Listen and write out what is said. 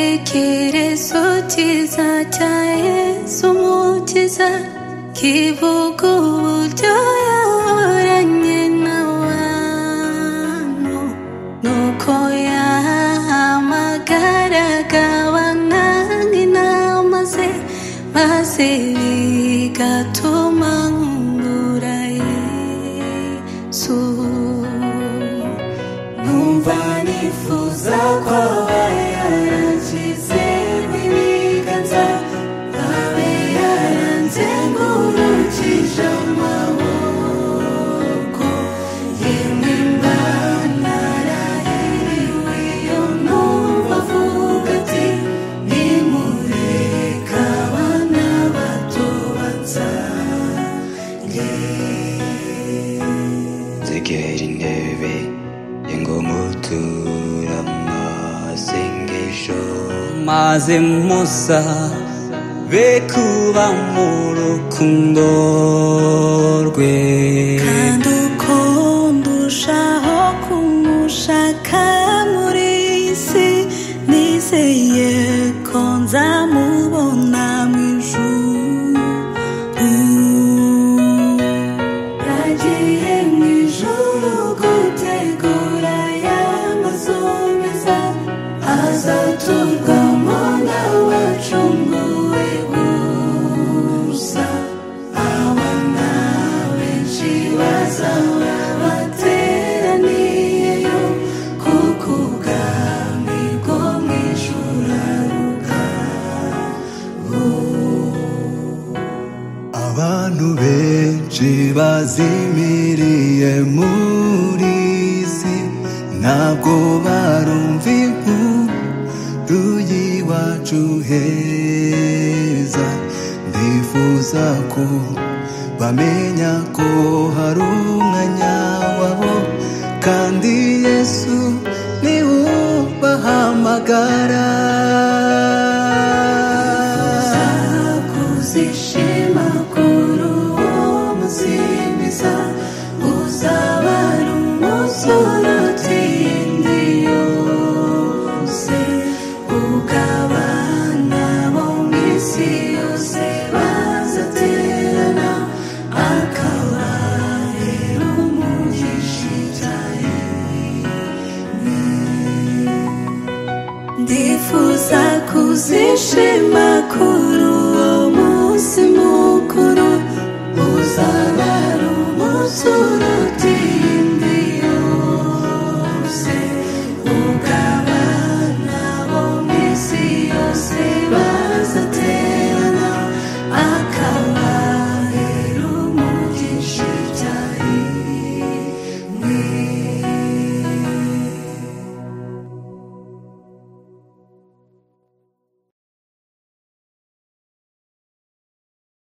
igitekerezo cyiza cya yesu umukiza kivuga uburyo yahoranye n'abantu nuko yahamagaraga abananga inama ze maze bigatuma nkundura yesu numva nifuza ko aba yarashyize mu ibiganza abe yaranze ngurukije amaboko yemwe mbana narahiriwe iyo numva avuga ati nimureka abana bato bansange nzegera intebe yengomutura amasengesho maze musa be kuba mu rukundo rwe kandi uko ndushaho kumushaka muri iyi si nizeye ko nzamubona mu ijuru yagiye mu ijuru gutegura ya mazu meza azaturwamo n'abacunguwe gusa abana benshi bazaba bateraniyeyo kuko ubwami bwo mu ijuru aruka abantu benshi bazimiriye muri si ntabwo barumva inkuru y'iwacu heza ndifuza ko bamenya ko hari umwanya wabo kandi yesu niwe ubahamagara uzishima kuri uwo muzimiza uzaba ari umunsi uruta iyindi yose ugabana bo mu isi yose bazaterana akabarera umugisha icyarimwe ndifuza kuzishima kuri uwo munsi mukuru uzaba ari umunsi uruta